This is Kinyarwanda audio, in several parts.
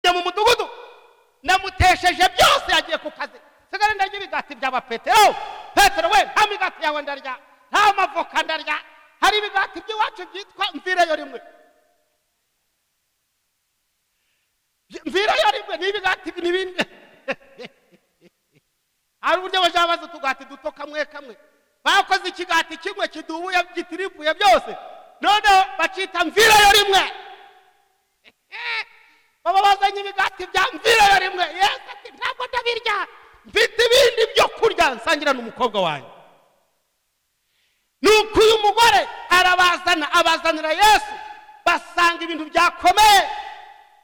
ageze mu mudugudu namutesheje byose yagiye ku kazi nsigaye ndarya ibigati by'aba petero petero we nta migati yawe ndarya nta mavoka ndarya hari ibigati by'iwacu byitwa mvireyo rimwe mvireyo rimwe ni ibigati n'ibindi hari uburyo bajya babaza utugati duto kamwe kamwe bakoze ikigati kimwe kidubuye gitirivuye byose noneho bacita mvireyo rimwe baba bazanye ibigati bya mvireyo rimwe yesu ati ntabwo ndabirya mfite ibindi byo kurya nsangira n'umukobwa wanjye nuko uyu mugore arabazana abazanira yesu basanga ibintu byakomeye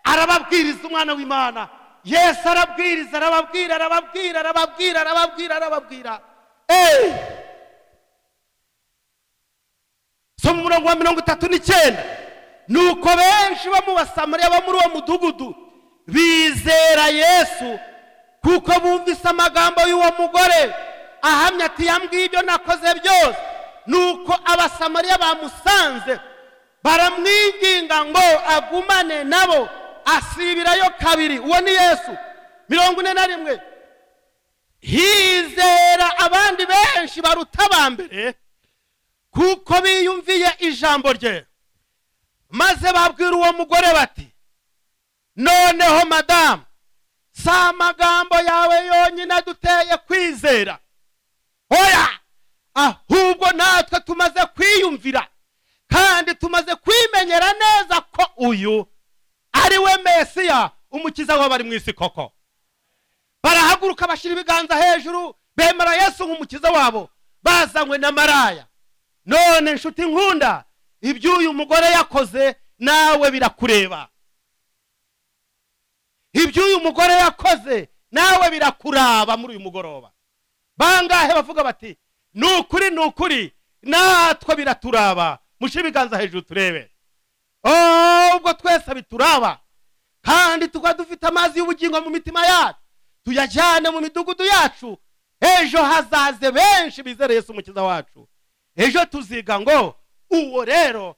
arababwiriza umwana w'imana yesu arabwiriza arababwira arababwira arababwira arababwira arababwira eee soma umurongo wa mirongo itatu n'icyenda ni uko benshi bo mu basamariya bo muri uwo mudugudu bizera yesu kuko bumvise amagambo y'uwo mugore ahamya ati yambwiye ibyo nakoze byose nuko abasamariya bamusanze baramwinginga ngo agumane nabo asibirayo kabiri uwo ni yesu mirongo ine na rimwe hizera abandi benshi baruta aba mbere kuko biyumviye ijambo rye maze babwira uwo mugore bati noneho madamu si amagambo yawe yonyine aduteye kwizera oya ahubwo natwe tumaze kwiyumvira kandi tumaze kwimenyera neza ko uyu ari we mesiya umukiza w'abari mu isi koko barahaguruka bashyira ibiganza hejuru bemera yesu nk'umukiza wabo bazanywe na maraya none nshuti nkunda ibyo uyu mugore yakoze nawe birakureba ibyo uyu mugore yakoze nawe birakuraba muri uyu mugoroba bangahe bavuga bati ni ukuri ni ukuri natwe biraturaba mushe ibiganza hejuru turebe ubwo twese bituraba kandi tukaba dufite amazi y'ubugingo mu mitima yacu tuyajyane mu midugudu yacu ejo hazaze benshi bizere Yesu umukiza wacu ejo tuziga ngo uwo rero